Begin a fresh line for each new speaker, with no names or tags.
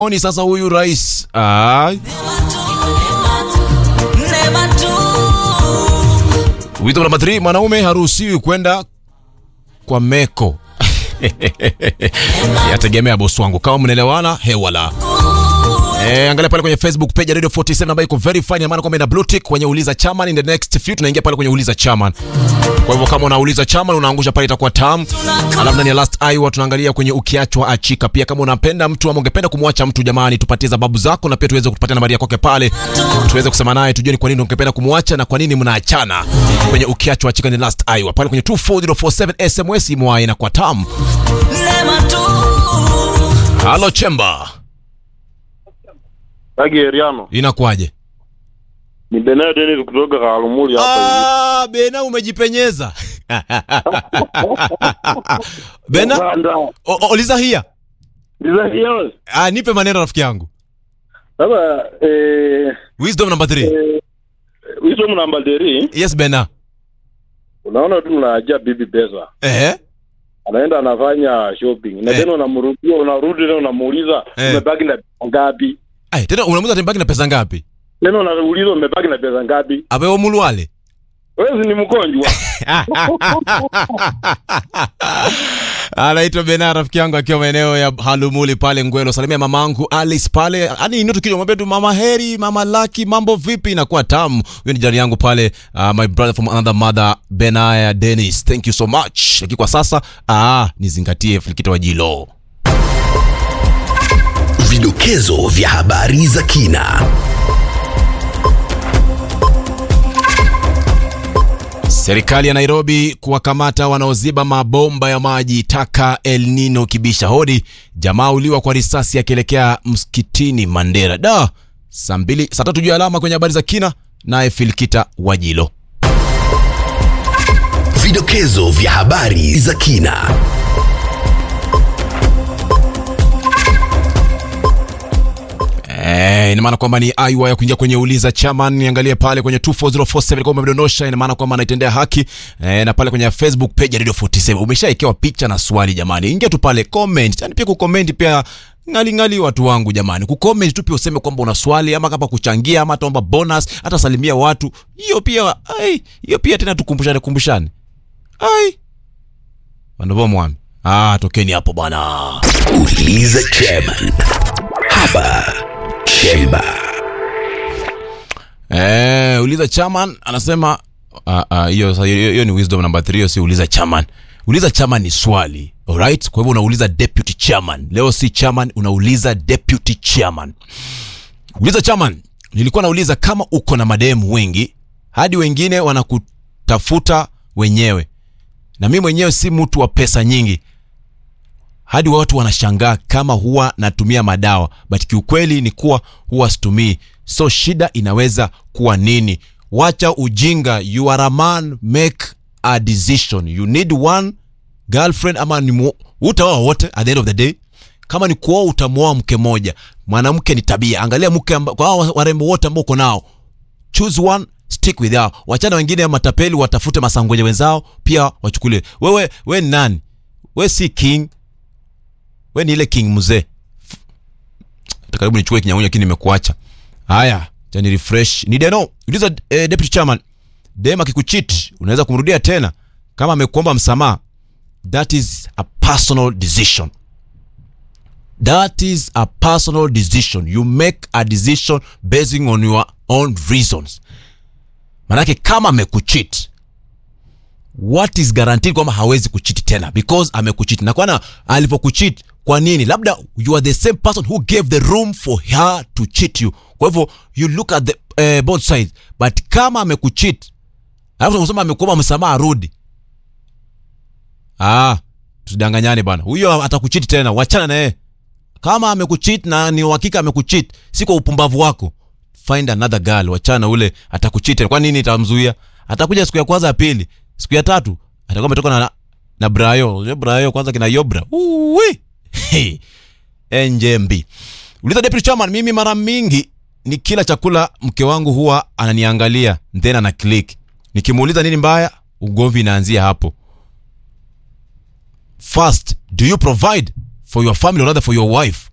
Oni sasa huyu rais ah, wito namba 3 mwanaume haruhusiwi kwenda kwa meko yategemea bosi wangu kama mnaelewana hewala Eh, angalia pale kwenye Facebook page ya Radio 47 ambayo iko verified, ina maana kwamba ina blue tick kwenye uliza chairman. In the next few tunaingia pale kwenye uliza chairman. Kwa hivyo kama unauliza chairman unaangusha pale itakuwa tam. Alafu ndani ya last Iowa tunaangalia kwenye ukiachwa achika. Pia kama unapenda mtu ama ungependa kumwacha mtu, jamani, tupatie sababu zako na pia tuweze kutupatia nambari yako pale, tuweze kusema naye tujue ni kwa nini ungependa kumwacha na kwa nini mnaachana. Kwenye ukiachwa achika ni last Iowa pale kwenye 24047 SMS imwa inakuwa tam. Halo Chemba,
Ageriano
inakuwaje?
ni Benard Dennis kutoka Kalumuli hapa hivi.
Ah, Bena umejipenyeza. Bena,
Sasa
o- o- uliza hia.
ndiza hiyo.
Ah, nipe maneno rafiki yangu.
Sasa eh
Wisdom number 3.
eh wisdom namba 3
Yes Bena.
unaona tu unaacha bibi pesa.
Eh?
Anaenda anafanya shopping. Na
Eh.
tena unamrudia unarudi tena unamuuliza
Eh.
umebaki na pesa ngapi?
Ai, tena unamuza tembaki na pesa ngapi?
Tena unauliza umebaki na pesa ngapi?
Abe wa mulwale.
Wewe ni mgonjwa.
Anaitwa Bena rafiki yangu akiwa maeneo ya Halumuli pale Ngwelo. Salimia mamangu Alice pale. Yaani ino tukija mwambie tu mama Heri, mama Lucky, mambo vipi inakuwa tamu. Huyo ni jirani yangu pale, uh, my brother from another mother Benaya Dennis. Thank you so much. Lakini kwa sasa ah, nizingatie Filikita wa Jilo.
Vidokezo vya habari za kina.
Serikali ya Nairobi kuwakamata wanaoziba mabomba ya maji taka El Nino kibisha hodi. Jamaa uliwa kwa risasi akielekea msikitini Mandera. Da, saa mbili saa tatu juu ya alama kwenye habari za kina, naye Filkita Wajilo.
Vidokezo vya habari za kina.
Eh, ina maana kwamba ni aiwa ya kuingia kwenye uliza chairman. Niangalie pale kwenye 24047 kama umedondosha, ina maana kwamba anaitendea haki eh, na pale kwenye Facebook page ya Radio 47 umeshaekewa picha na swali. Jamani, ingia tu pale comment, yani pia kucomment pia ngali ngali watu wangu jamani, kucomment tu pia useme kwamba una swali ama kama kuchangia ama ataomba bonus, hata salimia watu, hiyo pia ai, hiyo pia tena tukumbushane kumbushane, ai wandovo mwami, ah, tokeni hapo bwana.
Uliza chairman. Hapa Chemba.
Eh, uliza chairman anasema ah, ah, hiyo sa- hiyo hiyo ni wisdom number 3 hiyo si uliza chairman. Uliza chairman ni swali. Alright? Kwa hivyo unauliza deputy chairman. Leo si chairman unauliza deputy chairman. Uliza chairman. Nilikuwa nauliza kama uko na mademu wengi hadi wengine wanakutafuta wenyewe. Na mimi mwenyewe si mtu wa pesa nyingi hadi watu wanashangaa kama huwa natumia madawa but kiukweli ni kuwa huwa situmii so shida inaweza kuwa nini wacha ujinga you are a man make a decision you need one girlfriend ama ni mu- utaoa wote at the end of the day kama ni kuoa utamwoa mke moja mwanamke ni tabia angalia mke amba, kwa hao warembo wote ambao uko nao choose one stick with hao wachana wengine matapeli watafute masangoja wenzao pia wachukulie wewe we ni nani we si king we ni ile king mzee Hata karibu nichukue kinyangunya lakini nimekuacha haya cha ni refresh ni deno uliza eh, deputy chairman dem akikucheat unaweza kumrudia tena kama amekuomba msamaha that is a personal decision that is a personal decision you make a decision basing on your own reasons manake kama amekucheat what is guaranteed kwamba hawezi kuchiti tena because amekuchiti na kwana alivyokuchit kwa nini labda you are the same person who gave the room for her to cheat you kwa hivyo you look at the uh, both sides but kama amekuchit alafu unasema amekuomba msamaha rudi ah tusidanganyane bana huyo atakuchiti tena wachana na yeye kama amekuchit na ni uhakika amekuchit si kwa upumbavu wako find another girl wachana ule atakuchit kwa nini itamzuia atakuja siku ya kwanza ya pili siku ya tatu atakuwa ametoka na na brayo Unajua brayo kwanza kina yobra uwi Hey. njmb uliza deputy chairman mimi mara mingi ni kila chakula mke wangu huwa ananiangalia then ana click nikimuuliza nini mbaya ugomvi inaanzia hapo first do you provide for your family or rather for your wife